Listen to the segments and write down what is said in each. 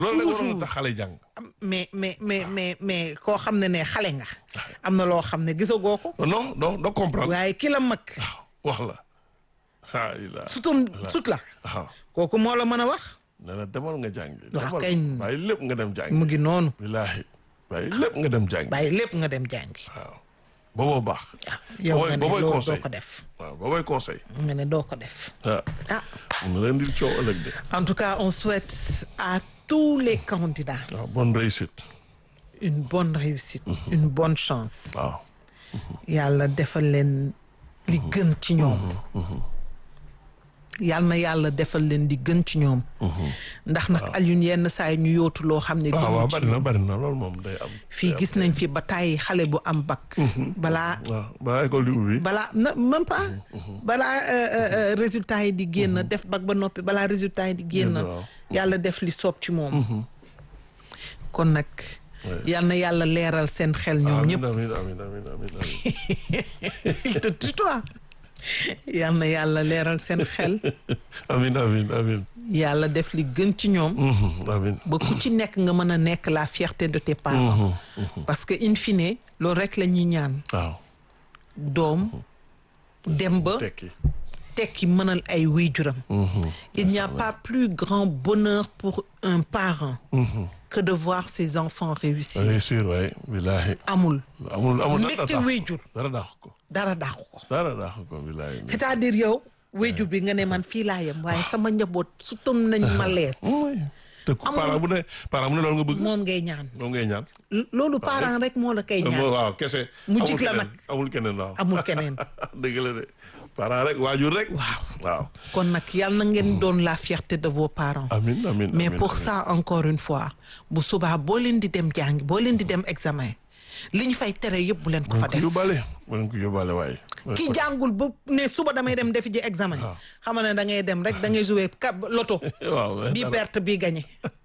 loolu rek waroon toujours. na tax xale jàng. mais mais mais mais mais koo xam ne ne xale nga am na loo xam ne gisagoo ko non non doo comprendre. waaye ki la mag wax la. ah il a. sutum sut la waaw kooku moo la mën a wax nee na demal nga jàngi. Waaw, demal kañ. bàyyi lépp nga dem jàngi. mu ngi noonu billaahi bàyyi lépp nga dem jàngi. bàyyi lépp nga dem jàngi waaw booboo baax. ah yow Boobooy- nga ne boobooy loolu conseil. doo ko def waaw boobooy conseil. nga ne doo ko def ah ah mun na leen di coow ëllëg de. en tout cas on souhaite à tous les candidats waaw bonne réussite. une bonne réussite une bonne chance waaw. yàlla defal leen li gën ci ñoom yàlla na yàlla defal leen di gën ci ñoom ndax nag Alioune yenn saa yi ñu yootu loo xam ne waaw waaw gënu ci bari na bari na loolu moom day am. fii gis nañ fi ba tàyyi xale bu am bac balaa waaw balaa école di ubbi. balaa na même pas balaa euh, euh, euh, résultat yi di génn def bac ba noppi balaa résultat yi di génn Génn, waaw. yàlla def li soob ci moom kon nag yal na yàlla leeral seen xel ñoom ñëpp amiin amiin amiin amiin amiin il te tutoie yal na yàlla leeral seen xel amiin amiin amiin yàlla def li gën ci ñoom Mhm, amiin ba ku ci nekk nga mën a nekk la fierté de tes parents parce que in fine loolu rek la ñuy ñaan waaw doom dem ba tekki. tekki mënal ay waajuram Mhm, il n'y a pas plus grand bonheur pour un parent mhm. que de voir ses enfants réussir réussir waay billaahi amul amul amul dara mbégte dàq waajur dara dàq ko dara dàqu ko dara dàq ko billaahi c'est-à-dire yow waajur bi nga ne man fii laa yem waaye sama njaboot su tom nañ ma lees oui te ku Amul- parent bu ne parent bu ne loolu nga bëgg moom ngay ñaan moom ngay ñaan loolu parent rek moo la koy ñaan waaw kese Mu amul jig la keneen, nag. amul keneen waaw amul keneen dëgg la de parent rek waajur rek waaw waaw kon nag yàlla na ngeen doon la fierté de vos parents amin amin mais amin, pour amin. ça encore une fois bu subaa boo leen di dem jàngi boo leen di dem examen li ñu fay tere yëpp bu leen ko fa ko def yóbbaale bu leen ko yóbbaale waaye ki jàngul ba ne suba damay dem defi ji examen xam nga ne da ngay dem rek da ngay jouer cap loto waaw bii dara- perte bii gagné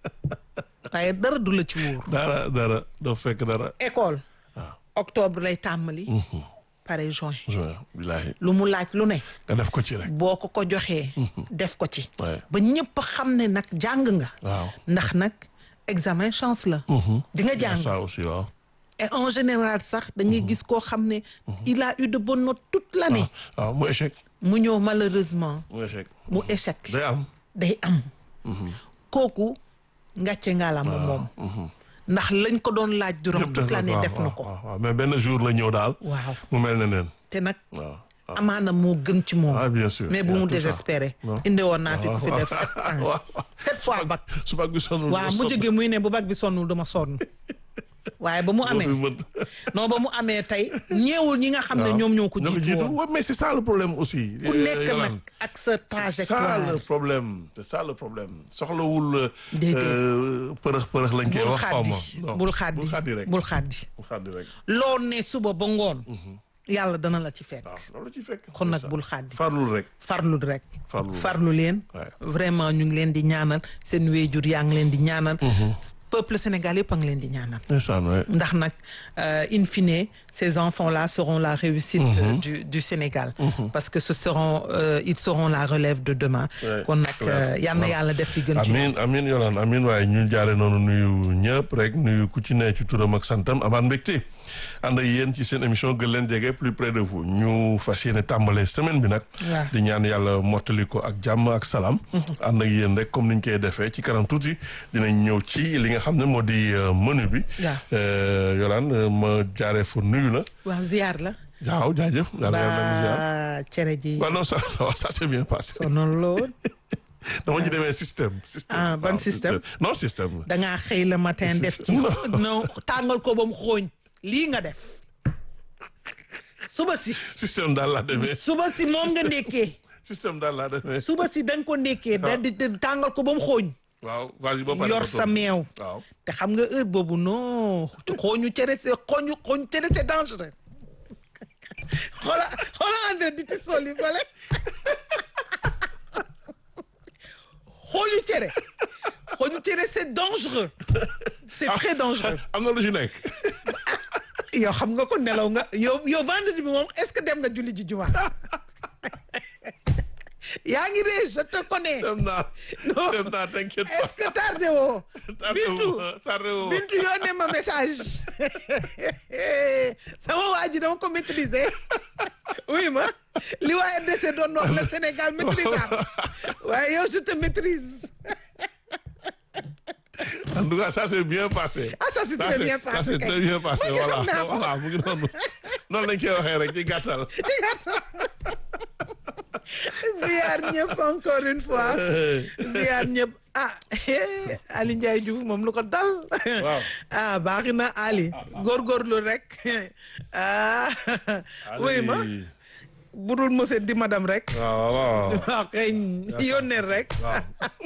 waaye dara du la ci wóor dara dara doo fekk dara école waaw octobre lay tàmmali pare juin juin billaahi lu mu laaj lu ne nga def ko ci rek boo ko ko joxee def ko ci Ouais. ba ñëpp xam ne nag jàng nga waaw ndax nag examen chance la di nga jàng ça aussi waaw et en général sax dañuy gis koo xam ne il a eu de bonnes notes toute l'année waaw mu échec mu ñëw malheureusement mu échec mu échec day am day am kooku ngàcce ngaalaama moom ndax lañ ko doon laaj durant Yëpp toute def na l'année ko, def na waaw, ko waaw, waaw. mais benn jour la ñëw daal waaw mu mel ne neen te nag waaw amaana moo gën ci moom ah bien sûr mais bu il y a mu tout ça. désespéré Non. indi woon naa fi waaw, ku fi waaw. def sept ans waaw. sept fois bac su bac bi sonnul waaw mu jóge muy ne bu bac bi sonnul dama sonn waaye ba mu amee non ba mu amee tey ñeewul ñi nga xam ne ñoom ñoo ko jiitu woon Ouais, mais c'est ça le problème aussi ku nekk nag Yolande. ak sa c'est ça trajectoire le problème c'est ça le problème soxlawul Déedéet. euh, përëx përëx lañ koy bul wax xaw ma xaddi Non, bul xaddi bul xaddi rek bul xaddi bul xaddi rek loo ne suba ba ngoon yàlla dana la ci fekk waaw loolu ci fekk kon nag C'est ça. bul xaddi farlul rek farlu rek Farlu. farlu leen Ouais. vraiment ñu ngi leen di ñaanal seen wéejur yaa ngi leen di ñaanal peuple sénégal yëpp a ngi leen di ñaanal ndeysaan ouais. ndax nag euh, in fine ces enfants là seront la réussite euh, du du Sénégal parce que ce seront euh, ils seront la relève de demain Ouais, kon nag ouais. yal na yàlla def li gën ci amin amin yolaan amin waaye ñu jaare noonu nuyu ñëpp rek nuyu ku ci ne ci turam ak santam amaat mbégte ànd ak yéen ci seen émission gën leen jege plus près de vous ñu fas yéene tàmbale semaine bi nag Waaw. di ñaan yàlla mottali ko ak jàmm ak salaam ànd ak yéen rek comme niñ koy defee ci kanam tuuti dinañ ñëw ci li nga xam ne moo di euh, menu bi Waaw. Euh, yolaan euh, ma jaaree fa nuyu la waaw ziar la waaw jaajëf yàlla yàlla na ziar ba cere ji waaw non ça ça va, ça s'est bien passé sonoon lool dama ci demee système système Ah, ban waaw, système? non système la dangaa xëy le matin def ci non tàngal ko ba mu xooñ lii nga def suba si système daal laa demee suba si moom nga ndékkee système daal laa demee suba si da nga ko ndékkee da di di tàngal ko ba mu xooñ waaw vas-y ba pare yor ba sa toog. meew waaw te xam nga heure boobu non xooñu cere c'est xooñu xooñu cere c'est dangereux xoola xoola André di ci sol yi fale xooñu cere xooñu cere c'est dangereux c'est très dangereux am na lu ci nekk yow xam nga ko nelaw nga yow yow vendredi bi moom est-ce que dem nga julli ji juma yaa ngi ree je te connais dem naa Non. dem naa t'inquiète est-ce pas que tardé woo tardé wu Bintu ma tardé wu ma. Bintu yónnee ma message sama waa ji dama ko maîtriser oui ma li waa RDC doon wax le Sénégal maîtrisable waaye yow je te maîtrise en tout cas ça s'est bien passé. Ah, ça s'est très bien passé, ça s'est kay. très bien passé Man de voilà xam naa ko. voilà mu ngi noonu noonu lañ koy waxee rek ci gàttal. ziar ñëpp encore une fois ziar ñëpp ah Ali Ndiaye Diouf moom lu ko dal Waaw. ah baaxi na Ali góorgóorlu rek ah oui ma budul monsieur di madame rek waaw waaw. waaw kay yónneel rek waaw.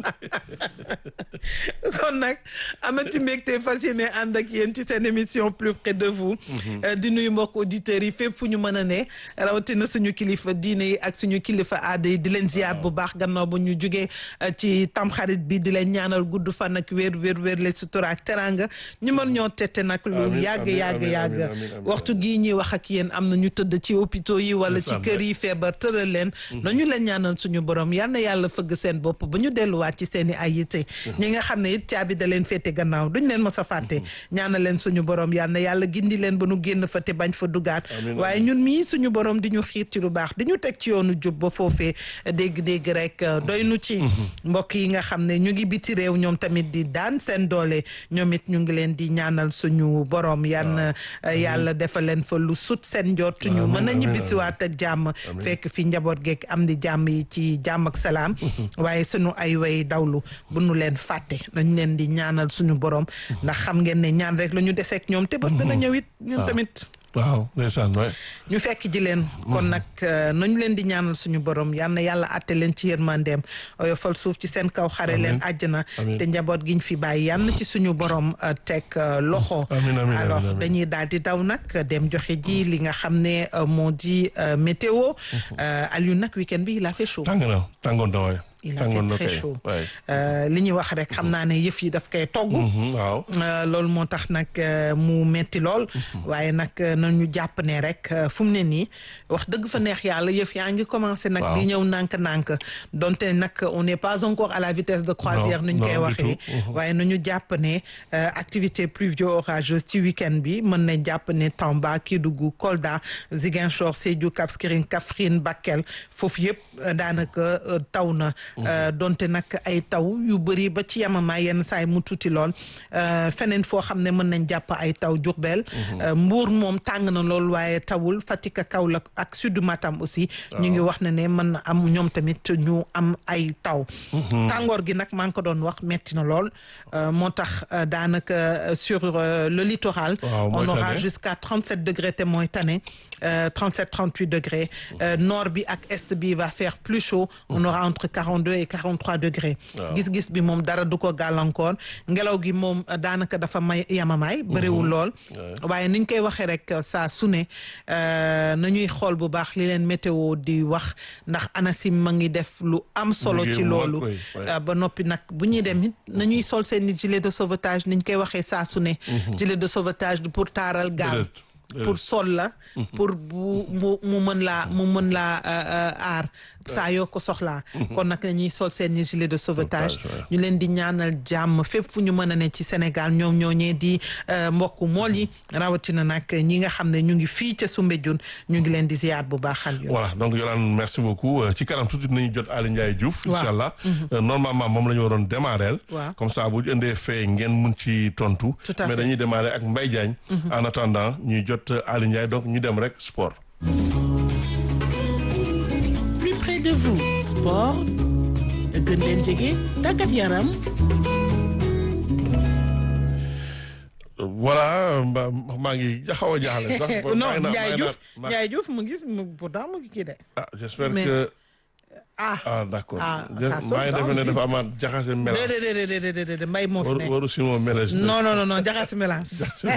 kon nag amati mbégte fas yéene ànd ak yéen ci seen émission plus près de vous Euh, di nuyu mbokk auditeurs yi fépp fu ñu mën a ne rawatina suñu kilifa diine yi ak suñu kilifa aada yi di leen ziar bu baax gannaaw ba ñu jugee euh, ci tamxarit bi di leen ñaanal gudd fan ak wér wér wér le sutura ak teranga ñu mën ñoo tette nag lu Amiin, yàgg amiin, yàgg amiin, yàgg amiin, amiin, amiin. waxtu gii ñuy wax ak yéen am na ñu tëdd ci hôpitaux yi wala ci Ndeysaan, kër yi feebar tëral leen nañu leen ñaanal suñu borom yal na yàlla fëgg seen bopp ba ñu delluwaat ci seen i ay yitte ñi nga xam ne it caabi da leen féete gannaaw duñ leen mës a fàtte ñaanal leen suñu borom yal na yàlla gindi leen ba nu génn fa te bañ fa dugaat Amiin, waaye ñun mii suñu borom di ñu xiir ci lu baax di ñu teg ci yoonu jub ba foofee dégg-dégg rek doy nu ci mbokk yi nga xam ne ñu ngi biti réew ñoom tamit di daan seen doole ñoom it ñu ngi leen di ñaanal suñu borom yan yàlla defal leen fa lu sut seen njort ñu Amiin, mën a amiin, ñibbisiwaat ak jàmm fekk fi njaboot geek am di jàmm yi ci jàmm ak salaam waaye sunu ay way dawlu bu nu leen fàtte dañ leen di ñaanal suñu borom ndax xam ngeen ne ñaan rek la ñu deseek ñoom te bés dana ñëw it ñun tamit waaw ndeysaan waay. ñu fekk ji leen kon nag nañu leen di ñaanal suñu borom yal na yàlla àtte leen ci yërmandeem oyofal suuf ci seen kaw xare leen àjjana Amiin. te njaboot giñ fi bàyyi yal na ci suñu borom euh, teg euh, loxo Amiin, amiin, alors amiin, amiin. dañuy daal di daw nag dem joxe ji li nga xam ne euh, moo di euh, météo Euh, Aliou nag week-end bi il a fait chaud tàng na tàngoon na waay. il a tàngoon fait na très kay chaud waay. Euh, li ñuy wax rek xam naa ne yëf yi daf koy togg Mhm, waaw. Euh, loolu moo tax nag euh, mu metti lool waaye nag euh, nañu jàpp ne rek euh, fu mu ne nii wax dëgg fa neex yàlla yëf yaa ngi commencé nag Waaw. di ñëw nànk-nànk donte nag on n'est pas encore à la vitesse de croisière Non, nu ñu koy non, du waxee tout. Mhm. waaye nañu jàpp ne euh, activité pluvio-orageuse ci week-end bi mën nañ jàpp ne Tamba Kédougou Kolda Ziguinchor Sédhiou Cap Skirring Kaffrine Bakel foofu yëpp euh, daanaka euh, taw na Euh, donte nag ay taw yu bëri ba ci yamamaay yenn saay mu tuuti lool Euh, feneen foo xam ne mën nañ jàpp ay taw Diourbel Euh, Mbour moom tàng na lool waaye tawul Fatick ak Kaolack ak sud Matam aussi ñu ngi wax ne ne mën na am ñoom tamit ñu am ay taw tàngoor gi nag maa ngi ko doon wax metti na lool Euh, moo tax euh, daanaka euh, sur euh, le littoral Waaw, mooy on aura tane. jusqu'à 37 degrés te mooy tane euh, 37 38 degrés Euh, nord bi ak est bi va faire plus chaud on aura entre 42 et 43 degrés Waaw. gis-gis bi moom dara du ko gàllankoor ngelaw gi moom euh, daanaka dafa may yamamaay bëriwul lool waaye niñ koy waxee rek euh, saa su ne euh, nañuy xool bu baax li leen météo di wax ndax ANACIM ma ngi def lu am solo Liggéey ci bu mag, loolu oui, oui. Euh, ba noppi nag bu ñuy dem it nañuy sol seen i gilet de sauvetage niñ koy waxee saa su ne gilet de sauvetage du pour taaral gaal Déedéet, déedéet. pour sol la pour bu mu mu mën laa mu mën laa euh, euh, aar saa yoo ko soxlaa kon nag nañuy sol seen i gilet de sauvetage Sauvetage, ñu leen di ñaanal jàmm fépp fu ñu mën a ne ci Sénégal ñoom ñoo ñee di euh, mbokku mool yi rawatina nag ñi nga xam ne ñu ngi fii ca Soumbédioune ñu ngi leen di ziar bu baax xal yoon voilà donc Yolande merci beaucoup Euh, ci kanam tuuti dinañu jot Ali Ndiaye Diouf. Waaw. incha allah Euh, normalement moom la ñu waroon démarrer. Waaw. comme ça bu ñu indee fee ngeen mun ci tontu. Tout à mais fait. dañuy démarrer ak Mbaye Diagne. en attendant ñuy jot euh, Ali Ndiaye donc ñu dem rek sport. plus près de vous sport gën leen jege tàggat yaram voilà mba- maa ngi xaw a jaaxle sax. non maa ngi naan- maa Ndiaye ngi Diouf naan- Ndiaye Diouf mu ngi mu pourtant mu ngi kii de ah j'espère Mais- que ah ah d'accord. Ah, Je- ça sonne maa ngi defe dans ne le dafa amaat jaxase mélange. déedéet déedéet déedéet déedéet mbay moo fi waru nekk waru Simon mélange. non non non non jaxas mélange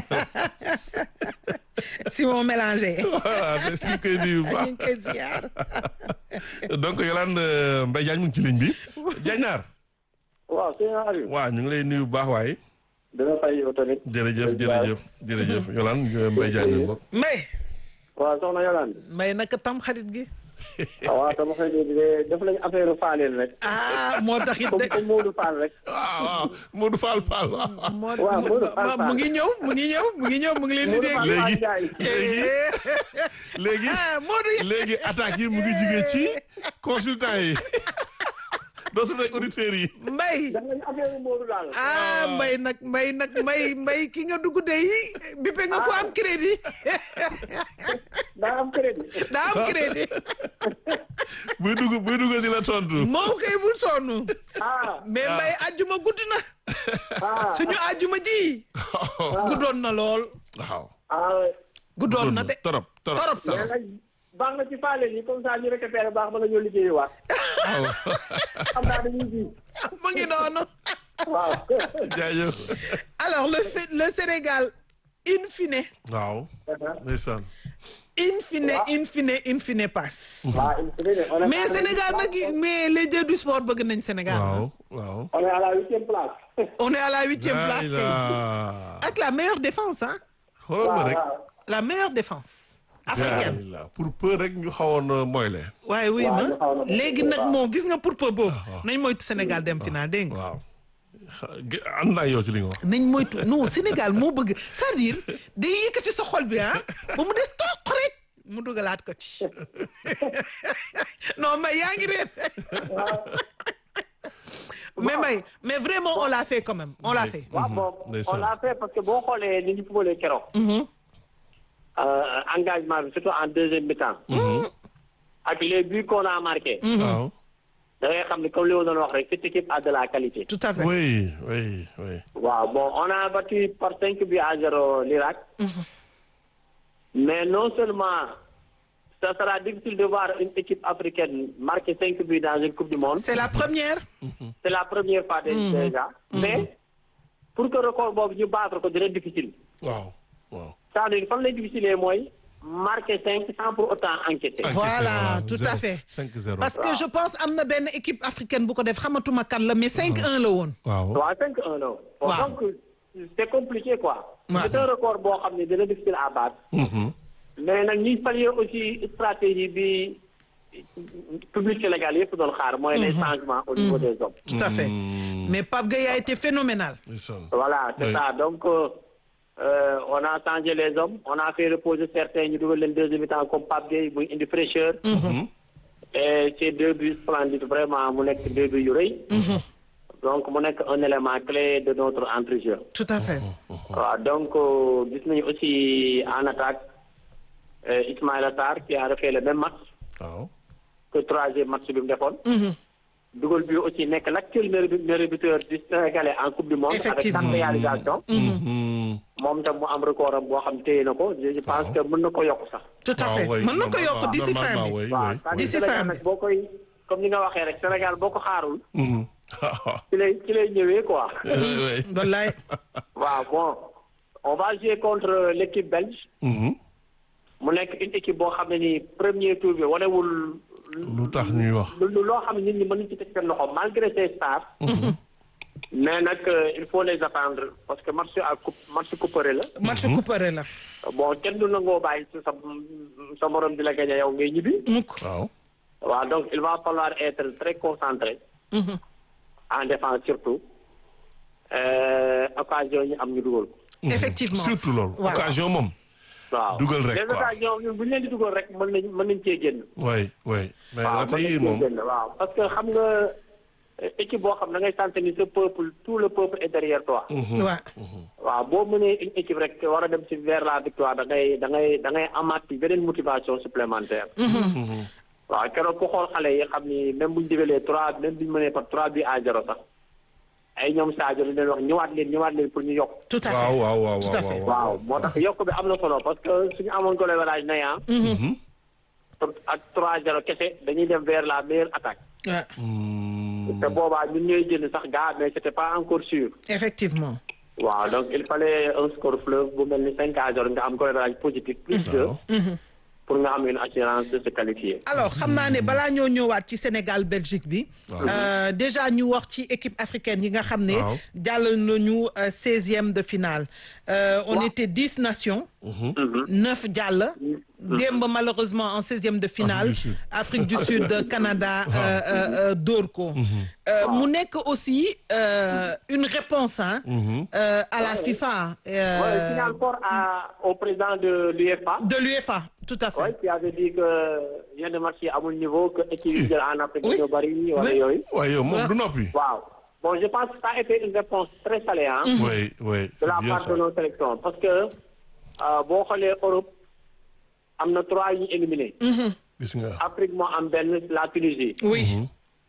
Simon mélangé voilà des ñu koy nuyu bu ñu baax. ngi koy ziar donc Yolande euh, Mbaye Diagne mu ngi ci ligne bi. Diagne waaw sëñ Aliou. waaw ñu ngi lay nuyu bu baax waaye. dina fay yow tamit. jërëjëf jërëjëf jërëjëf Yolande Mbaye Diagne ñu bokk. mbay waaw soxna Yolande. mbay naka tam xarit gi waaw dama koy déglu def nañu affaire Fallène rek. ah moo tax it comme de comme Modou Fall rek. waaw waaw Modou Fall Fall waaw. moo waaw, Modou Fall mu ngi ñëw mu ngi ñëw mu ngi ñëw mu ngi leen di Modou dégg. Fall léegi Ndiaye. léegi léegi ah Modou ya- léegi attaques yi mu ngi jugee ci consultant yi dootul rek auditeurs yi. Mbay def nañu affaire Modou daal. ah Mbay nag Mbay nag Mbay Mbay ki nga dugg de yi bippe nga ko am crédit daa am crédit. daa am crédit buy dugg buy dugg di la tontu. moom kay bul sonn ah mais Mbay ajjuma guddi na ah suñu ajjuma ji guddoon na lool ah. waaw. guddoon na de torop torop torop sax mais nag baax na ci Fallène yi comme ça ñu récupéré baax ba nga ñëw liggéeyiwaat. waaw xam naa dañuy ji. mu ngi noonu waaw. jaajëf. alors le fait le Sénégal in fine waaw. ndeysaan. in fine in fine in fine passe waaw il faut que on est mais Sénégal nag mais les dieux du sport bëgg nañ Sénégal waaw waaw. on est à la huitième place. on est à la huitième place Laay kay laa. ak la meilleure défense hein xoolal ma rek. waaw la meilleure défense africaine Laay laa. pour peu rek ñu xawoon moyle. waaye wuy waaw, ma ñu xaw na ko léegi nag moo gis nga pour peu boobu nañ moytu Sénégal dem final dégg nga waaw. xa- ge- ànd naa yow ci li nga wax. nañ moytu non Sénégal moo bëgg c'est-à-dire day yëkkati sa xol bi ah ba mu des toq rek mu dugalaat ko ci non mais yaa ngi réer mais may mais vraiment on l'a fait quand même on l'a fait waaw bon ndeysaan. on l'a fait parce que boo xoolee ni ñu fubalee keroog. Euh, engagement bi surtout en deuxième mi-temps. ak les buts qu'on a marqué. waaw. da ngay xam ne comme li ma doon wax rek cette équipe a de la qualité. tout à fait oui oui oui. waaw bon on a battu par cinq buts à zéro l'Irak. mais non seulement ça sera difficile de voir une équipe africaine marquer cinq buts dans une coupe du monde. c'est la première c'est la première fois dé- déjà. mais pour que record boobu ñu battre ko dina difficile. waaw waaw. c'est-à-dire fan lay difficile mooy marquer cinq sans pour autant enquêter. Encaissé, voilà waaw, tout à zéro. fait 5-0. parce que je pense am na benn équipe africaine bu ko def xamatuma kan la mais 5-1 la woon waaw. waaw 5-1 la. Bon, Waaw. donc c'est compliqué quoi. Ouais. c'est un record boo xam ne dina difficile à battre. Mhm. mais nag ñuy saluer aussi stratégie bi public sénégal yëpp doon xaar mooy les changements au niveau des hommes. tout à fait Mm. mais Pape Gueye a été phénoménal ndeysaan. voilà c'est Oui. ça donc euh, euh, on a changé les hommes on a fait reposer certains ñu dugal leen deuxième mi-temps comme Pape Gueye muy indi fraîcheur. Mhm. et ces deux buts splendides vraiment mu nekk deux buts yu rëy. donc mu nekk un élément clé de notre entrejeu. tout à fait waaw donc euh, gis nañu aussi en attaque euh, Ismaïla Sarr qui a refait le même match waaw. que troisième match bi mu defoon. dugal bi aussi nekk l'actuel meilleur meilleur buteur du Sénégalais en coupe du monde. avec Effectivement. quatre réalisations. Mhm. moom tam mu am record am boo xam téye na ko je je pense que mën na ko yokk sax. tout à waaw, fait oui, mën na ko normalement, yokk d'ici fin normalement, bi oui, waaw oui, c'est-à-dire D'ici Sénégal fin nag bi. boo koy comme ni nga waxee rek Sénégal boo ko xaarul. Mhm. ci lay ci lay ñëwee quoi. oui, oui. wallaay waaw bon on va jouer contre l'équipe belge. Mhm. mu nekk une équipe boo xam ne ni premier tour bi wanewul. lu tax ñuy wax. lu lu- loo xam ne nit ñi mën nañu ci teg seen loxo malgré ses stars. mais nag euh, il faut les attendre parce que match à coupe match couperé la. match couperet la bon kenn du nangoo bàyyi sa sa morom di la gagné yow ngay ñibbi. mukk waaw. waaw donc il va falloir être très concentré. en défense surtout. Euh, occasion ñu am ñu dugal ko. effectivement surtout loolu. waaw. occasion moom. waaw Dugal rek, les quoi. occasions ñun bu ñu leen di dugal rek mën nañ mën nañ cee génn. oui oui. mais waaw raté mën yi nañ moom. cee génn waaw parce que xam nga euh, équipe boo xam da ngay sentir ni ce peuple tout le peuple est derrière toi. waaw waaw boo mënee une équipe rek war a dem ci vers la victoire da ngay da ngay da ngay amaat beneen motivation supplémentaire. waaw keroog ku xool xale yi xam ni même bu ñu digalee trois même bu ñu mënee par trois bi à zéro sax ay ñoom Sadio li leen wax ñëwaat leen ñëwaat leen pour ñu yokk. tout à fait waaw waaw waaw tout à fait. waaw moo tax yokk bi am na solo parce que suñu amoon ko leverage na yaa ak trois zéro kese dañuy dem vers la meilleure attaque. waaw Mm. te boobaa ñun ñooy jënd sax gaa mais c'était pas encore sûr. effectivement waaw donc il fallait un score fleuve bu mel ni cinq à zéro nga am ko leverage positif plus deux. pour nga am une assurance de se qualifier. alors xam naa ne balaa ñoo ñëwaat ci Sénégal Belgique bi. euh, déjà ñu wax ci équipe africaine yi nga xam ne. Waaw. jàll nañu seizième de finale. Euh, on Waaw. était dix nations. Mhm. neuf jàll. démb malheureusement en seizième de finale. Afrique du Sud. Afrique du Sud Canada euh, euh, euh, dóor ko. Euh, mu nekk aussi euh, une réponse hein, euh, à la FIFA. euh, Ouais, signal fort à, au président de l'UEFA. de l'UEFA tout à fait. Ouais, qui avait dit que yenn match yi amul niveau que équipe yi jël en Afrique Oui. dañoo bëri wala Oui. yooyu. waaye yow moom du noppi. waaw bon je pense que ça a été une réponse très salée hein, oui oui de c'est la bien part ça. de nos sélections parce que euh, boo xoolee Europe am na trois yu ñu éliminé. gis nga. Afrique moo am benn la Tunisie. oui.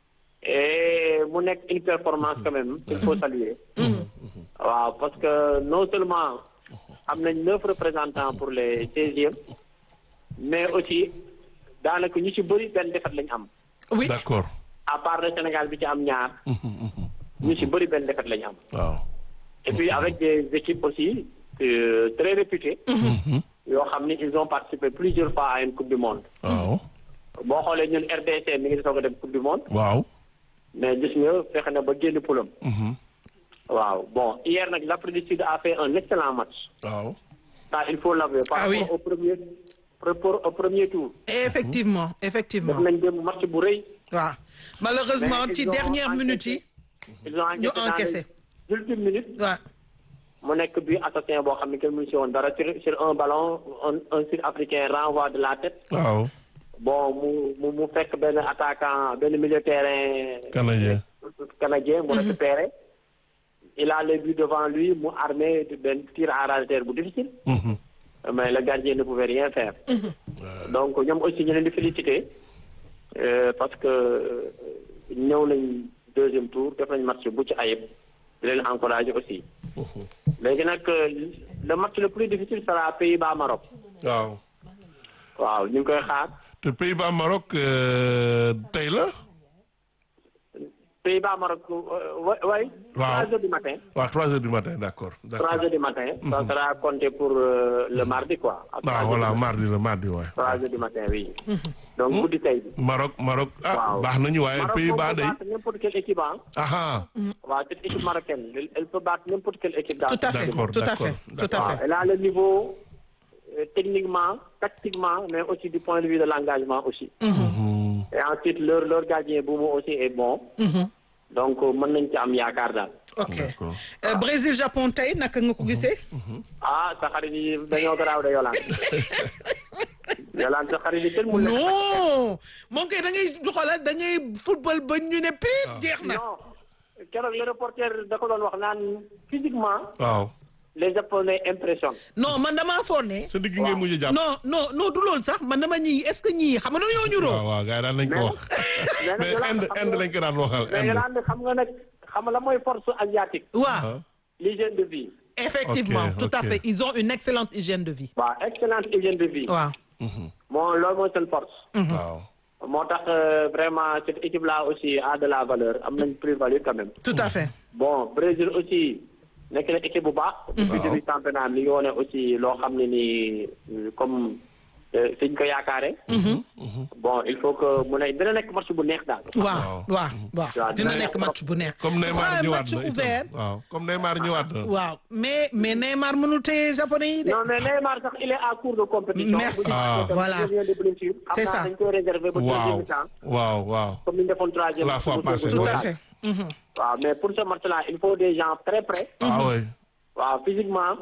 et mu nekk une performance quand même qu'il faut saluer. waaw parce que non seulement am nañ neuf représentants pour les seizièmes mais aussi daanaka ñu ci bëri benn défaite lañ am oui. d'accord. à part le Sénégal bi ci am ñaar ñu ci bëri benn défaite lañ am waaw. et puis avec des équipes aussi euh, très réputées yoo xam ni ils ont participé plusieurs fois à une coupe du monde waaw. boo xoolee ñun RDC mi ngi soog a dem coupe du monde waaw. mais gis nga fexe na ba génn poulam waaw bon hier nag l'Afrique du Sud a fait un excellent match waaw. ça il faut l'avouer par Ah oui. rapport au premier par rapport au premier tour effectivement def effectivement nañ dem match bu rëy waaw malheureusement Mais ci ils ont dernière encaissé. minute yi ils ont ñu encaissé encaissé. dans les ultimes minutes waaw mu nekk bi assassin boo xam ne kenn mënu si woon dara sur sur un ballon un un sud-africain renvoi de la tête waaw. bon mu mu mu fekk benn attaquant benn milieu terrain Canadien. canadien mu récupéré il a le but devant lui mu armé de benn tir à ras de terre bu difficile Mhm. mais le gardien ne pouvait rien faire donc ñoom aussi ñu leen di féliciter euh, parce que euh, ñëw nañ deuxième tour def nañ match bu ci ayib di leen encourager aussi léegi nag euh, le match le plus difficile sera Pays-Bas Maroc waaw. waaw ñu ngi koy xaar te Pays-Bas Maroc euh, tey la. Pays-Bas Maroc euh, wa- way Waaw. trois heures du matin waaw trois heures du matin d'accord trois d'accord. heures du matin ça sera compté pour euh, le mardi quoi à trois ah heures voilà du matin. mardi la mardi waay. trois heures du matin oui donc guddi tey bi Maroc Maroc ah waaw baax nañu waaye Maroc Pays-Bas moom peut day. battre n'importe quelle équipe hein. aha waaw cette équipe marocaine elle, elle peut battre n'importe quelle équipe dans tout à fait D'accord, tout à d'accord, fait tout à d'accord. waaw fait elle a le niveau euh, techniquement tactiquement mais aussi du point de vue de l'engagement aussi Mhm. et ensuite leur leur gardien Boumou aussi est bon donc euh, mën nañ ci am yaakaar daal ok D'accord. Euh, Brésil Japon tey naka nga ko gisee ah sa xarit yi dañoo garaaw de Yolande Yolande sa xarit yi kenn mun leen non moom kay da ngay xoolal da ngay football ba ñu ne prip jeex na non keroog le reporter da ko doon wax naan physiquement waaw. les japonais impressionnent non man damaa foog ne sa digg ngay mujj a jàpp. non non non du loolu sax man dama ñii est-ce que ñii xam nga dañoo ñuroo waaw waaw gars yi daan nañ ko wax. mais nag mais Yolande Inde xam Inde nga- lañ ko daan waxal mais Inde. Yolande xam nga nag xam nga la mooy force asiatique waaw ah l'hygiène de vie effectivement Ok, tout à ok. fait ils ont une excellente hygiène de vie waaw excellente hygiène de vie waaw moo loolu mooy seen force waaw. moo tax euh, vraiment cette équipe là aussi a de la valeur am nañ plus-value quand même tout à fait bon Brésil aussi nekk na équipe bu baax depuis début championnat mi ngi wone aussi loo xam ne nii euh, comme euh, fi ñu ko yaakaare bon il faut que mu ne dina nekk match bu neex daal waaw waaw waaw waaw, dina dina nekk nekk match bu neex comme Ce sera Neymar un ñëwaat match na itam. ouvert waaw comme Neymar ñëwaat na. waaw mais mais Neymar mënul téye japonais yi de non mais Neymar sax il est à court de compétition Merci. bu ñu Ah. xamante ne Voilà. il vient de blessure xam C'est naa ça. dañ koy réserver ba deuxième waaw mi-temps waaw waaw. comme ni ñu defoon troisième La fois bu- bu- passée, bu- tout ouais. à fait Mhm. waaw mais pour ce match là il faut des gens très prêts ah oui. waaw physiquement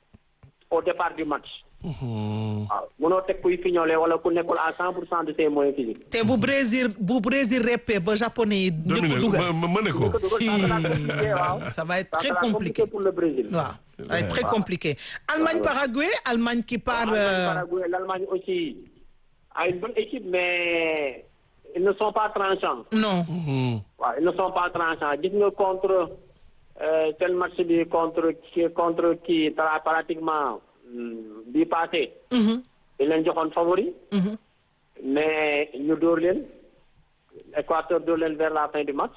au départ du match Mhm. waaw mënoo teg kuy fiñole wala ku nekkul à cent pour cent de ses moyens physiques te bu Brésil bu Brésil reppee ba japonais yi njëkk Dominique dugal ma ma ne ko. ko dugal ça sera compliqué waaw ça va être ça très sera compliqué pour le Brésil waaw ça va être très compliqué Allemagne Ouais. Paraguay Allemagne qui part L'Allemagne, euh, Paraguay, l'Allemagne aussi a une bonne équipe mais ils ne sont pas tranchants non Mhm. waaw ils ne sont pas tranchants gis nga contre euh, tel match bi contre qui contre qui tra- pratiquement hmm, bi passé Mhm. dañ leen joxoon favori Mhm. mais ñu dóor leen Équateur dóor leen vers la fin du match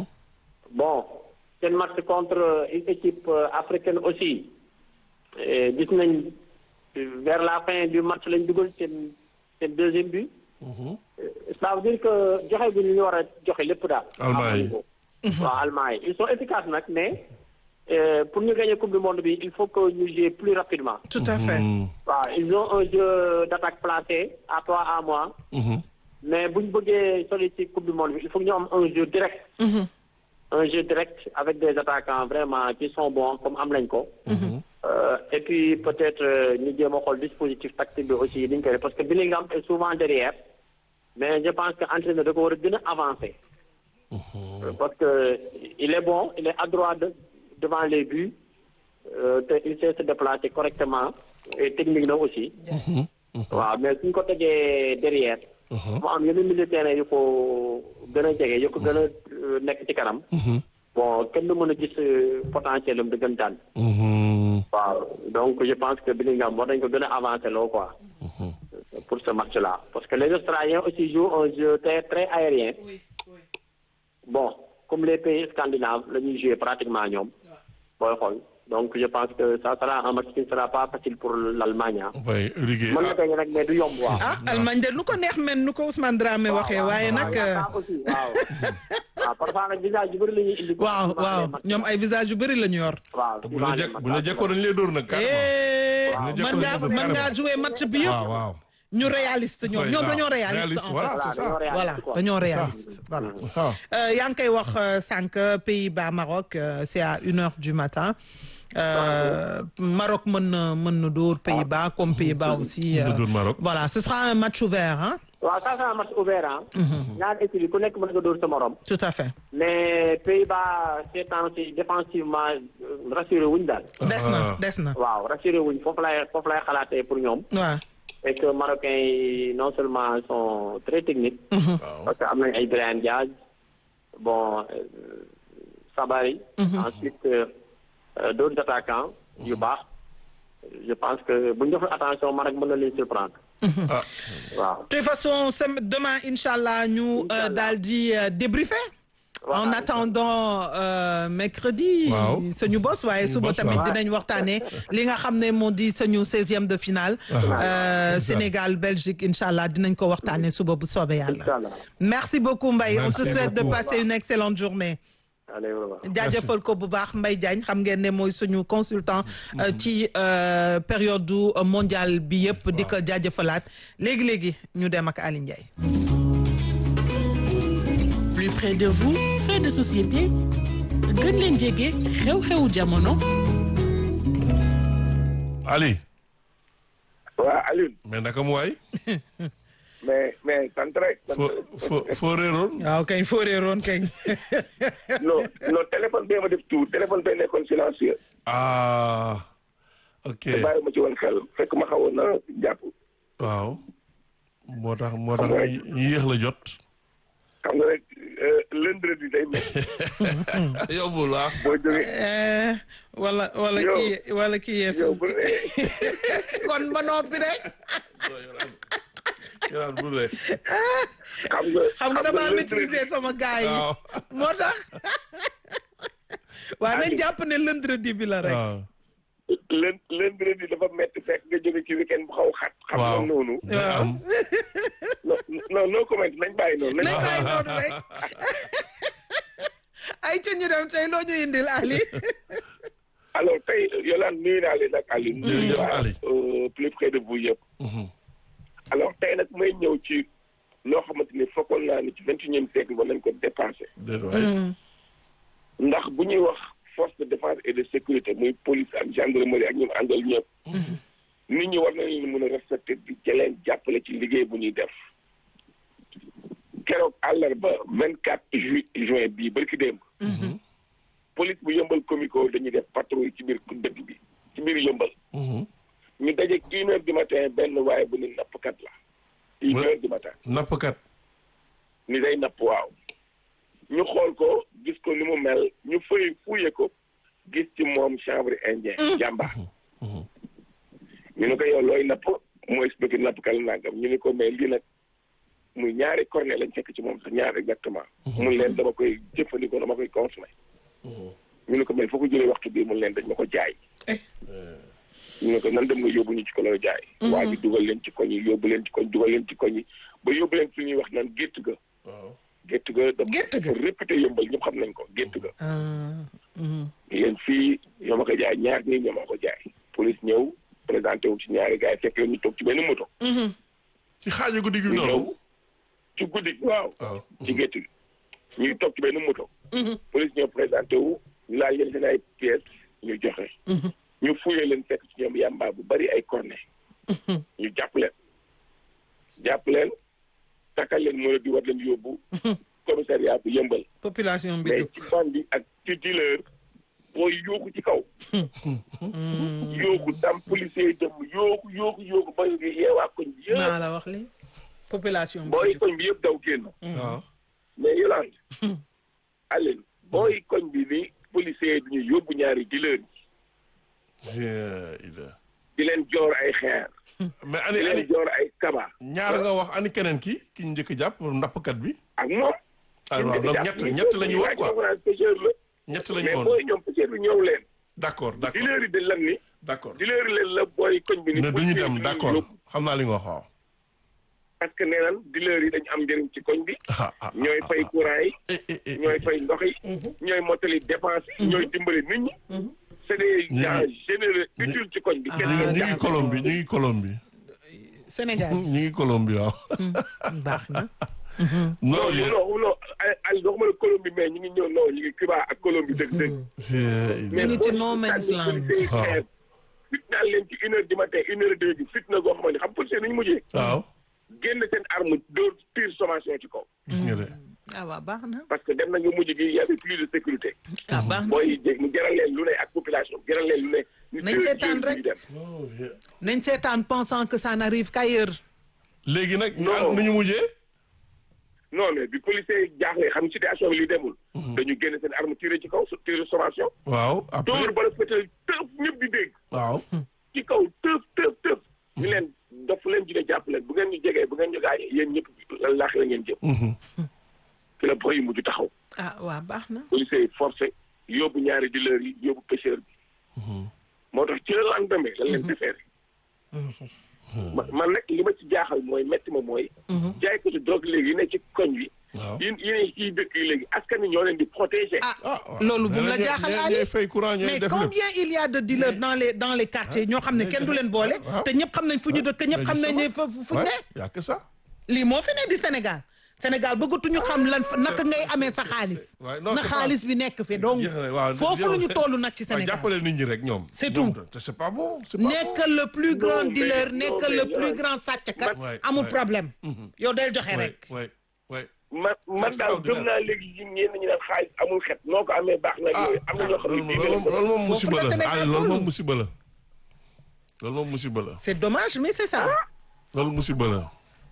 bon seen match contre une équipe euh, africaine aussi eh, gis nañ euh, vers la fin du match lañ dugal seen seen deuxième but. ça veut dire que joxe bi ñu war a joxe lépp daal. Allemand yi. waaw Allemand yi ils sont efficaces nag mais euh, pour ñu gagner coupe du monde bi il faut que ñu jouer plus rapidement. tout à fait. waaw ils ont un jeu d'attaque placé à toi à moi. mais bu ñu bëggee soli ci coupe du monde bi il faut que ñu am un jeu direct. un jeu direct avec des attaquants vraiment qui sont bons comme am nañ ko. Euh, et puis peut-être euh, ñu jéem a xool dispositif tactique bi aussi dañ koy def parce que Bellingham est souvent derrière mais je pense que entraîneur da ko war a gën a avancer. Euh, parce que il est bon il est adroit de, devant les buts euh, te il sait se déplacer correctement et technique na aussi. waaw mais suñ ko tegee derrière. mu am yenn militaires yu ko gën a jege yu ko gën a euh, nekk ci kanam. bon kenn du mën a gis euh, potentiel am dëggantaan. waaw donc je pense que Bellingham war nañ ko gën a avancer loo quoi. pour ce match-là parce que les Australiens aussi jouent un jeu très très aérien. bon comme les pays scandinaves la ñuy jouer pratiquement ñoom. booy xool donc je pense que ça sera un match qui ne sera pas facile pour l'Allemagne ah. oui Uruguay mën na gagner nag mais du yomb waaw. ah Allemagne de nu ko neex men nu ko Ousmane Dramé waxee waaye nag. waaw aussi waaw. waaw parfois nag visage yu bëri la ñuy indi. waaw waaw ñoom ay visage yu bëri la ñu yor. waaw bu la jekk bu la jekkoo dañu lay dóor nag Eh, Waaw. mën ngaa mën ngaa jouer match bi waaw yëpp waaw ñu réaliste ñoom Oui, ñoom waaw. dañoo réaliste Réaliste, en voilà, fait. c'est ça. voilà dañoo réaliste voilà. ah Euh, yaa ngi koy wax euh, sànq Pays-Bas Maroc euh, c'est à une heure du matin. Euh, Maroc mën na mën na dóor Pays-Bas comme Pays-Bas aussi. Mën na dóor Maroc. voilà ce sera un match ouvert hein. waaw ça c'est un match ouvert ah. ñaari équipe yi ku nekk mën nga dóor sa morom. tout à fait. mais Pays-Bas ces temps-ci défensivement euh, rassuré wuñ daal. des na Ah. des na waaw rassuré wuñ foofu lay foofu lay xalaatee pour ñoom. waaw. et que Marocains yi non seulement sont très techniques. parce que am nañ ay Brahim Diaz bon euh, Sabari. ensuite euh, euh, d'autres attaquants yu baax. je pense que bu ñu deful attention Maroc mën na leen surprendre. ah waaw. de toute façon sem- demain inchallah ñu Inch'Allah. daal di euh, débriefer. Voilà. en attendant euh, mercredi. Waaw. suñu bos waaye suba bos, tamit waaw. dinañ waxtaanee li nga xam ne moo di suñu seizième de finale. Euh, Sénégal Belgique inchallah dinañ ko waxtaanee suba bu soobee yàlla. Inch'Allah. merci beaucoup Mbaye on te Merci souhaite de beaucoup. passer une excellente journée. allez au revoir. jaajëfal ko bu baax Mbaye Diagne xam ngeen ne mooy suñu consultant euh, ci euh, période du euh, mondial bi yëpp di ko jaajëfalaat léegi léegi ñu dem ak Aly Ndiaye. plus près de vous faits de société gën leen jege xew-xewu jamono Ali waa Alioune mais naka mu waay mais mais sant rek. sant foo rek. foo foo réeroon waaw kañ foo réeroon kañ. non non téléphone bee ma def tout téléphone bee nekkoon silencieux. ah ok te bàyyi ma ci woon xel fekk ma xawoon na jàpp. waaw moo tax moo tax Xam nga ñu ñu yéex la jot xam nga rek euh, lundi day mel yombul ah boo jógee Eh, wala wala Yow. kii wala kii yow yeesu bu dee kon ba noppi rek yoraan bu le xam nga. xam nga damaa lundi- maîtriser sama gars yi waaw moo tax waaye nañ jàpp ne lundi bi la rek. waaw lën lundi dafa metti fekk nga jóge ci weekend bu xaw xat. xam nga waaw noonu. day am non non no comment nañ bàyyi noonu. nañ nañ bàyyi noonu rek ay ca ñu dem tey loo ñu indil Ali. alors tey Yolande nuyu naa leen ak Aliou. Jërëjëf waa, Ali. euh, plus près de vous yëpp. Mhm. alors tey nag may ñëw ci loo xamante ni fokkoon naa ni ci vingt et unième siècle ba nañ ko dépassé. déet waay ndax bu ñuy wax force de défense et de sécurité muy police ak gendarmerie ak ñun àndal ñëpp. nit ñi war nañu mën a respecté di jëleen jàppale ci liggéey bu ñuy def. keroog àllarba vingt quatre ju juin bii barki démb. police bu yëmbal comico dañuy def patrouille ci biir dëkk bi ci biir yëmbal. Mhm. ñu daje une heure du matin benn waaye bu ni nappkat la. une Ouais. heure du matin. nappkat ni day napp waaw ñu xool ko gis ko ni mu mel ñu fëy fuye ko gis ci moom chanvre indien jàmba ñu ne ko yow looy napp mu expliqué nappkal nangam ñu ne ko mais lii nag muy ñaari cornet lañ fekk ci moom sax ñaar exactement mun leen dama koy jëfandikoo dama koy consommé ñu ne ko mais foo ko jëlee waxtu bii mun leen dañ ma ko jaay ñu ne ko nan dem nga yóbbu ñu ci ko la jaay waa ji dugal leen ci koñ yi yóbbu leen ci koñ dugal leen ci koñ yi ba yóbbu leen fi ñuy wax naan gétt ga waaw gétt ga dafa Gétt ga. dafa réputé yëmbal ñëpp xam nañ ko gétt ga ah, mhm. yéen fii ñoo ma ko jaay ñaar nii ñoo ma ko jaay police ñëw présenté wu ci ñaari gars yi fekk leen ñu toog ci benn moto ci xaaju guddi gi ñu noonu ñëw ci guddi waaw waaw ci gétt gi ñuy toog ci benn moto police ñëw présenté wu ñu laaj leen seen ay pièces ñu joxe ñu fuyee leen fekk ci ñoom yàmbaa bu bari ay cornet ñu jàpp leen jàpp leen takkal leen mën a di war leen yóbbu commissariat bu yëmbal population bi mais jóg ci bandi ak ci dealer booy yooku ci kaw yooku tam policier yi dem yooku yooku yooku ba ngi yeewaa koñ bi yëpp maa la wax li population bi booy jóg koñ bi yëpp daw génn waaw mais Yolande Aline booy koñ bi ni policier yi duñu yóbbu ñaari dealer yi Yeah, ida di leen joor ay xeer mais di ani leen ani joor ay kaba ñaar nga wax ani keneen ki ki ñu njëkk a jàpp nappkat bi ak moom ah waaw donc ñett ñett la ñu wax quoi pêcheur la ñett la ñu mais woon booy ñoom pêcheur bi ñëw leen d'accord d'accord dealer yi de lan ni d'accord dealer leen la booy koñ bi ni ne duñu policier yi dem duñu d'accord yóbbu. xam naa li nga wax waaw parce que nee nan dealer yi dañu am njëriñ ci koñ bi ah ah ñooy fay courant yi eh eh eh ñooy fay ndox yi ñooy mottali dépense yi ñooy dimbali nit ñi c'est des Ñu ngi- gens généreux utiles ci koñ bi kenn ñu leen ngi jàpp Colombie ñu ngi Colombie Sénégal ñu ngi Colombie waaw baax na non non yéen- non non ay ay waxuma la Colombie mais ñu ngi ñëw non ñu ngi Cuba ak Colombie dëgg dëgg c'est- ñu ngi ci boo no man's sànni land. policiers yi Waaw. xeer, fit naa leen ci une heure du matin une heure deux bi fit na goo xamante ni xam policier ni ñu mujjee waaw génn seen arme dóor tir sommation ci kaw gis nga de ah waaw baax na parce que dem nañu mujj gi y avait plus de sécurité ah baax na booy jég mu jaral leen lu ne ak population jaral leen lu ne ñu Nañ jël- seetaan jël rek. ñu dem. Oh, yeah. nañ seetaan pensant que ça n'arrive qu'ailleurs léegi nag Non. nu ñu mujjee non mais bi policiers yi jaaxlee xam situation bi li demul dañu génn seen arme tiré ci kaw tiré sommation waaw après dóor ba la fétal tëf ñëpp di dégg waaw ci kaw tëf tëf tëf ñu leen dof leen dina jàpp leen bu ngeen ñu jegee bu ngeen ñu gaañee yéen ñëpp laax la ngeen jëm fi la boy yi mujj taxaw ah waaw baax na policiers yi forcé yóbbu ñaari dealer yi yóbbu pêcheur bi moo tax ci la lendemain lan leen defeere ma- man nag li ma ci jaaxal mooy métti ma mooy jaay ko ci drogue léegi yi ne ci koñ bi waaw yi yi ne ciy dëkk yi léegi askan wi ñoo leen di protéger ah waaw. loolu bu mu la ñooy- jaaxal ñooy- Ali ñooy fay courant ñooy mais def lépp. combien il y a de dealers dans les dans les quartiers ñoo xam ne kenn du leen boole waaw. te ñëpp xam nañ fu ñu dëkk ñëpp xam nañ ne fa fu ñu Ouais, ne y a que ça lii moo fi ne di Sénégal Sénégal bëggatuñu xam lan fa- naka ngay amee sa xaalis Ouais, non, na c'est pas- xaalis bi nekk fi donc Jeex na, waaw, foofu la ñu jeex- toll nag ci waaw, Sénégal jàppale nit ñi rek ñoom C'est Ñoom tout. te c'est pas bon c'est pas bon nekkal le plus grand mais- dealer non, nekkal mais le plus yow- grand sàcckat Ouais, amul ouais. problème yow del joxe Ouais, rek ouais, ouais. man man daal extraordinaire. gëm naa léegi yi ñenn ñi naan xaalis amul xet noo ko amee baax na ah yooyu am na ñoo xam ne loolu bii loolu moom loolu moom Foofu musiba la la Sénégal ah loolu toll. moom musiba la loolu moom musiba la c'est dommage mais c'est ça loolu musiba la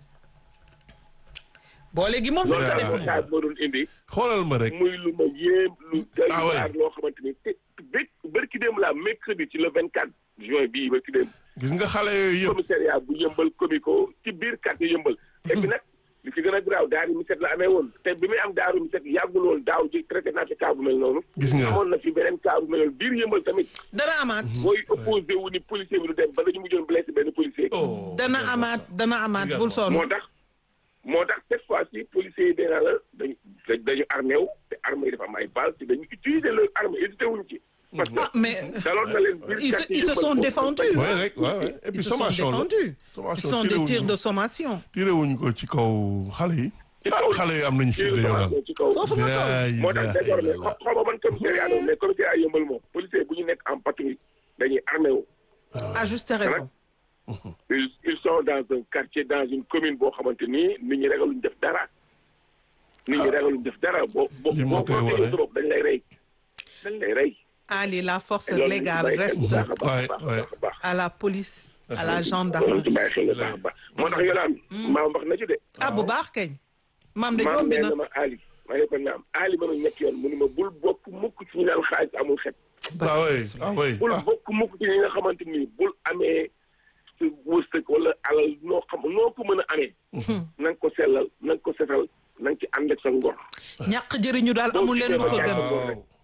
boole gi moom loolu c'est daal ça message boo doon indi xoolal ma rek muy lu ma yéem lu doy Ah ouais. waar loo xamante ni te bé bërki démb la mercredi ci le vingt quatre juin bii bërki démb gis nga xale yooyu yëpp commissariat bu yëmbal comico ci biir quartier yëmbal et puis nag li ci gën a graaw daaru mi set la amee woon te bi muy am daaru mi set yàggul woon daaw ji traité naa fi cas bu mel noonu Gis nga. amoon na fi beneen cas bu mel noonu biir yëmbal tamit dana amaat booy opposé wu ni policier bi du dem ba dañu mujjoon blessé benn policier oh dana amaat dana amaat bul sonn moo tax moo tax cette fois ci policiers yi dee naa la dañu dañu armé wu te arme yi dafa am ay balles te dañu utiliser leur arme hésité wuñ ci parce que ah mais daloon na leen biir ils se quartier ils se yëmbal sont foofu. ouais défendus rek ouais ouais et puis ils se sont sommation la défendus ce sommation sont des tiré tirs wuñ de ko sommation tiré wuñ ko ci kaw xale yi ci ah kaw xale yi am nañu fi tir de yoonal sommation ci kaw foofu nga toll moo tax désormais xaw xaw ma ban commissariat doon mais commissariat yëmbal moom policier bu ñu nekk en patrouille dañuy armé wu à juste raison ils ils sont dans un quartier dans une commune boo xamante ni nit ñi ragaluñ def dara nit ñi ragaluñ def dara boo boo Li moo boo koy boo wane. trop dañ lay rey dañ lay rey Ali la force loolu légale lañ ci reste bàyyi xel bu baax a baax a Ouais, baax a baax à la police à la loolu gendarmerie ci bàyyi xel bu baax a baax moo tax yolaan maam wax na ci de ah bu baax keñ maam de maam jombi nee na na ma Ali ma ne ko naam Ali ma ne ñett yoon mu ne ma bul bokk mukk ci ñu naan xaalis amul xet ah oui ah oui bul ah bokk mukk ci ñi nga xamante ni bul amee sa wërsëg wala alal noo xam noo ko mën a amee na nga ko sellal na nga ko setal na nga ci ànd ak sa ngor ñàkk jëriñu daal amul leen lu ko gën waaw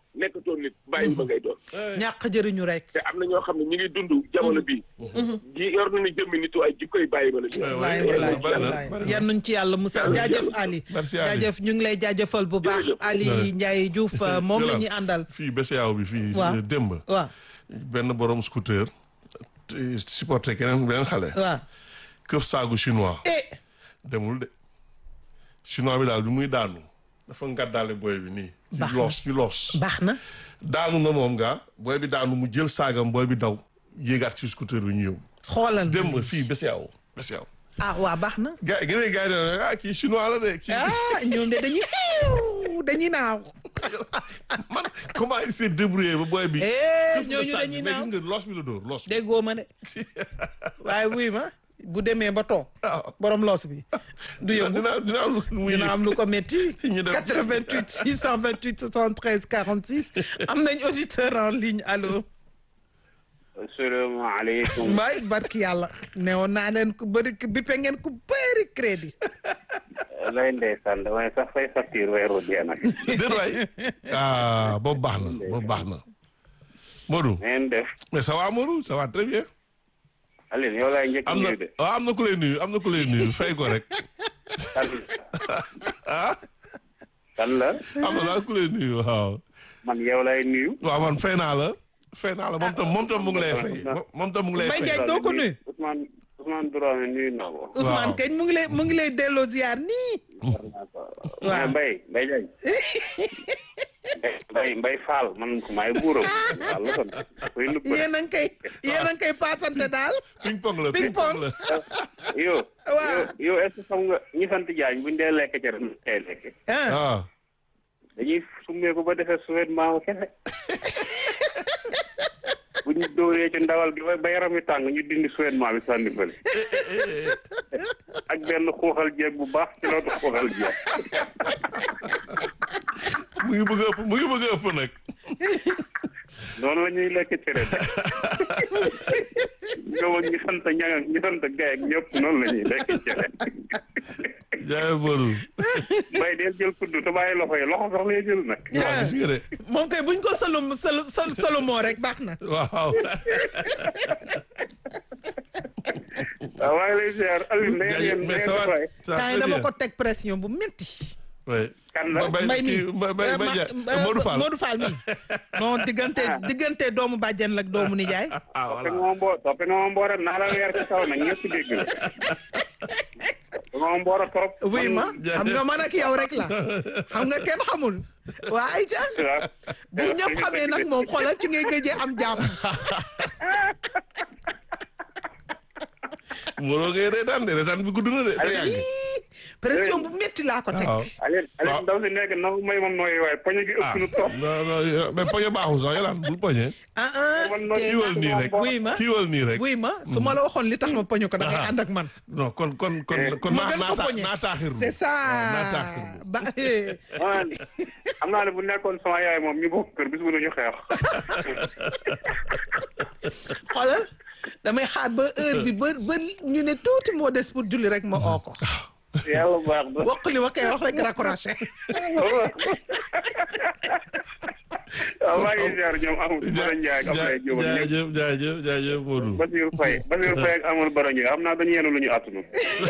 nekkatoo nit bàyyi ma ngay doon ñàkk jëriñu rek. te am na ñoo xam ne ñu ngi dund jamono bii ji yor nañu jëmmi nit waaye jikkoy bàyyi ma la ñu wallaay bari na, wallaay bari na, wallaay bari na. yan nuñ ci yàlla musal Yàlla jaajëf yàlla. Ali Merci, Ali. jaajëf ñu ngi lay jaajëfal bu baax Jërëjëf. Ali Ouais. Ndiaye Diouf euh, moom la ñuy àndal fii BCEAO bi fii Waaw. démb waaw benn borom scooter te supporté keneen beneen xale waaw këf saagu chinois eh demul de chinois bi daal bi muy daanu dafa ngàddaale booy bi nii ci Baax na. loos ci loos baax na daanu na moom nga booy bi daanu mu jël saagam booy bi daw yéegaat ci scooter bi ñu yóbbu xoolal démb fii BCEAO BCEAO ah waa baax na gars gi ne gars yi ne ah kii chinois la de kii ah ñoom de dañuy xiiw dañuy naaw man comment il s'est débrouillé ba booy bi eh këf na ñooñu saag bi dañuy mais naaw gis nga loos bi la dóor loos bi déggoo ma de waaye wuy ma bu demee ba toog Ah. borom loos bi du yëngu dina dina am lu muy dina am lu ko métti Ñu dem. 88 628 73 46 am nañ auditeur en ligne allo asalaamaaleykum waay barki yàlla newoon naa leen ku bëri bippe ngeen ku bëri crédit lay ndeysaan damay sax fay facture weeru dee nag déet waay ah boobu baax na boobu baax na Modou ngeen def mais ça va Modou ça va très bien Aline yow laay njëkk am na nuyu de waaw am na ku lay nuyu am na ku lay nuyu fay ko rek kan ah kan la am na daal ku lay nuyu waaw man yow lay nuyu waaw man fay naa la fay naa la moom tam moom tam mu ngi lay fay moom tam mu ngi lay Mbaye fay Ndiaye doo ko nuyu Ousmane Ousmane Dramé nuyu naa ko Ousmane kañ mu ngi lay mu ngi lay delloo ziar nii mais Mbaye Mbaye Diagne Mbaye Mbaye Fall man ko maay buuram Fall la kon koy nubb yéen a ngi koy yéen a ngi koy paasante daal ping pong la Ping ping pong pong. la yow Waaw. yow yow est ce que xam nga ñi sant Diagne buñ dee lekk ca ren tey lekk ah ah dañuy summee ko ba defee souverainement kese bu ñu dóoree ci ndawal gi ba ba yaram wi tàng ñu dindi souverainement bi sànni fële ak benn xuuxal jeeg bu baax ci lootu xuuxal jeeg mu ngi bëgg a ëpp mu ngi bëgg a ëpp nag noonu la ñuy lekk cere bi ñoom ak ñu sant ñang ak ñu sant gay ak ñëpp noonu la ñuy lekk cere jaay Modou bay deel jël kudd te bàyyi loxo yi loxo sax lay jël nag waaw gis nga de moom kay buñ ko salum salu sal salumoo rek baax na waaw waaw maa ngi lay ziar Alioune da ngeen yéen da mais ngeen ça va dafay ça va temps yi très dama bien ko teg pression bu métti oui kan la Mbay mbay mi kii Mbay Mbay Mbay Ndiaye Ma- Modou Fall Modou Fall mi non diggante diggante doomu bàjjen la ak doomu nijaay ah toppe voilà nga ma mboo toppe nga ma mboora naa la weer ci kaw nag ñëpp dégg la nga ma mboora trop oui ma xam nga man ak yow rek la xam nga kenn xamul waa Aïcha bu ñëpp xamee nag moom xoolal ci ngay gëjee am jàmm Modou ngay reetaan de reetaan bi gudd na de te yàgg Ii, pression bu métti laa ko teg waaw Aline Waaw. Aline ndaw si nekk na may ma nooyi waaye poñe gi ëpp nu trop non non yo- mais poñe baaxul sax yolaan bul poñe ah ah man nooyi tey kiiwal nag nii rek oui ma kiiwal nii rek oui ma su ma la waxoon li tax ma poñu ko da ngay ànd ak man non kon kon kon kon ma naa gën ko naa poñe naa taaxirlu c'est ça waaw naa taaxirlu ba eh. man xam naa ne bu nekkoon sama yaay moom ñu bokk kër bis bu ñu xeex xoolal damay xaar ba heure bi ba ba ñu ne tuuti moo des pour julli rek ma oo ko yàlla baax na wax li ma koy wax rek raccroché waaw maa ngi ziar ñoom amul Bara Ndiaye ak Abdoulaye Diop ak ñëpp jaajëf jaajëf jaajëf Modou Basirou Faye Basirou Faye ak amul Bara Ndiaye xam naa dañu yenu lu ñu attunu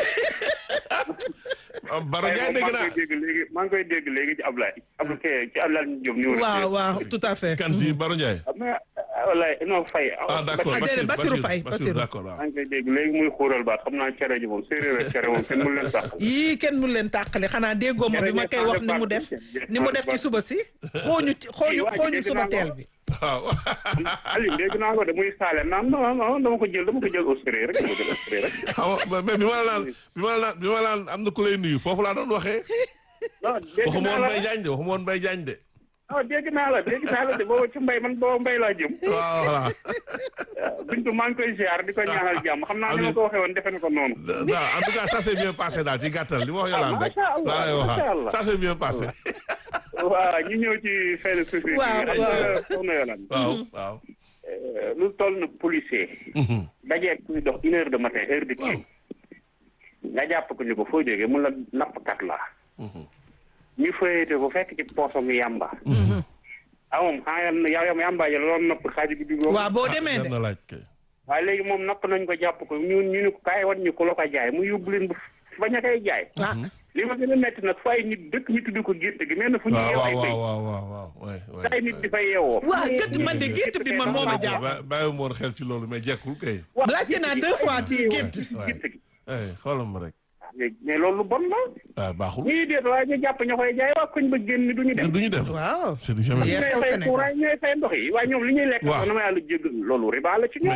ah Bara Faye Ndiaye moom dégg maa naa ngi koy dégg léegi maa ngi koy dégg léegi ci Ablaye Abdou Keye ci Ablaye Diop numéro waaw waaw tout à fait kan ci Bara Ndiaye mais wallaay non Faye ah d'accord Ah, déedéet, Bassirou Faye, Bassirou Bassirou. d'accord waaw maa ngi koy dégg léegi muy xuural baat xam naa cere ji moom séeréer ak cere moom kenn mu leen sax yii kenn mu leen tàqale xanaa déggoo ma bi ma koy wax ni mu def ni mu def ci suba si xooñu ci xooñu xooñu suba teel bi waaw Aliou dégg naa ko de muy saale naan non non dama ko jël dama ko jël au sérieux rek dama ko jël au sérieux rek xam nga mais bi ma la naan bi ma la naan bi ma la naan am na ku lay nuyu foofu laa doon waxee non dégg waxuma naa woon la Mbaye Diagne de waxuma woon Mbaye Diagne de non dégg naa la dégg naa la de booba ci mbay man booba mbay laa jëm waaw voilà bintu maa ngi koy ziar di ko ñaanal jàmm xam naa ni ma ko waxee woon defe na ko noonu non en tout cas ça s'est bien passé daal ci gàttal li ma wax Yolande rek macha Allah, laa lay macha waxaat Allah. ça s'est bien passé waaw ñu ñëw ci fin de société Waaw, bi waaw. soxna Yolande waaw waaw lu toll na policier dajee kuy dox une heure de matin heure de kii nga jàpp ko ni ko foo jógee mun la nappkat la ñu fayete ko fekk ci poosam yàmba ah moom xanaa yow yow yàmbaaje la loolu nopp xaaju guddi googu. waaw boo ah demee jar de na laaj kay. waaye léegi moom napp nañ ko jàpp ko ñu ñu ne ko kaay wan ñu ko la ko jaay mu yóbbu leen ba bañ a koy jaay. ah li ma gën a metti nag fay nit dëkk ñu tudd ko gétt gi mel na fu ñu waaw yeew ay waaw béy. waaw waaw waaw waay waay. ay nit di fay yeewoo. waa gët man de gétt bi man moo ma jàpp ba bàyyi woon xel ci loolu mais jekkul kay. waaw laajte naa deux fois gétt waay gétt gi. ay xoolal ma rek. mais loolu lu bon la. waaw baaxul. ñuy déet waaye ñu jàpp ña koy jaay waa koñ ba génn du ñu dem. du ñu dem. waaw c'est du jamais. Yee ñooy xew fay Sénégal. courant ñooy fay ndox yi waaye ñoom li ñuy lekk. Waaw. na ma yàlla jéggal loolu riba la ci ñoom.